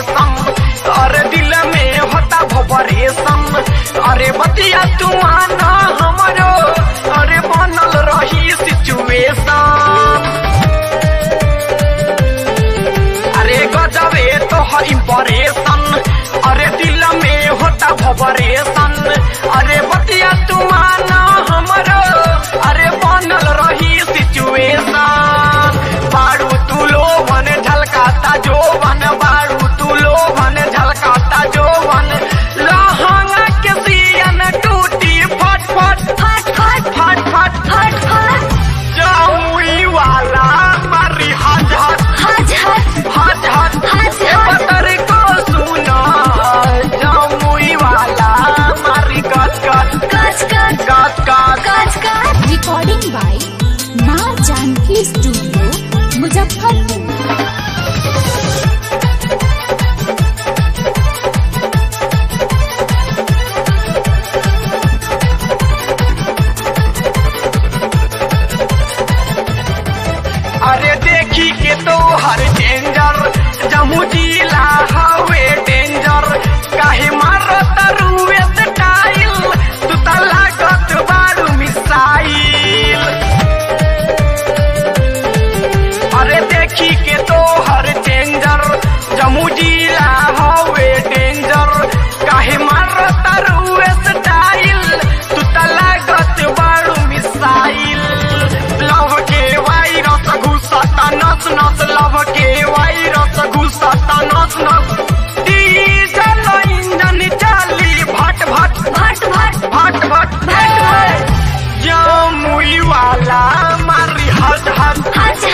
operation अरे दिल में होता भवरेशन अरे बतिया तू आना हमरो अरे बनल रही सिचुएशन अरे गजबे तो है इम्प्रेशन अरे दिल में होता भवरेशन अरे बतिया तू आना हमरो अरे बनल रही सिचुएशन बारू तू लोभन झलकाता जोवन बारू तू लोभन झलकाता जोवन लहंगा के सियन टूटी फट फट फट फट फट फट फट फट जामुई वाला मारी हज हज हज हज हज हज हज ए हज पतर को सुना जामुई वाला मारी कट कट कच कच कट कट कच कच रिकॉर्डिंग बाय माँ जानकी स्टूडियो मुजफ्फरपुर अरे देखी के तो हर डेंजर जमू जिला हवे डेंजर काहे मारत रुए स्टाइल तू त लागत बारू मिसाइल अरे देखी के तो हर डेंजर जमू जिला हवे डेंजर काहे मारत रुए स्टाइल तू त लागत बारू मिसाइल लव के वायरस घुसता नस नस लव के वायरस घुसता नस नस डीजल इंजन चली भट भट भट भट भट भट भट भट जमुई वाला मारी हज हज हज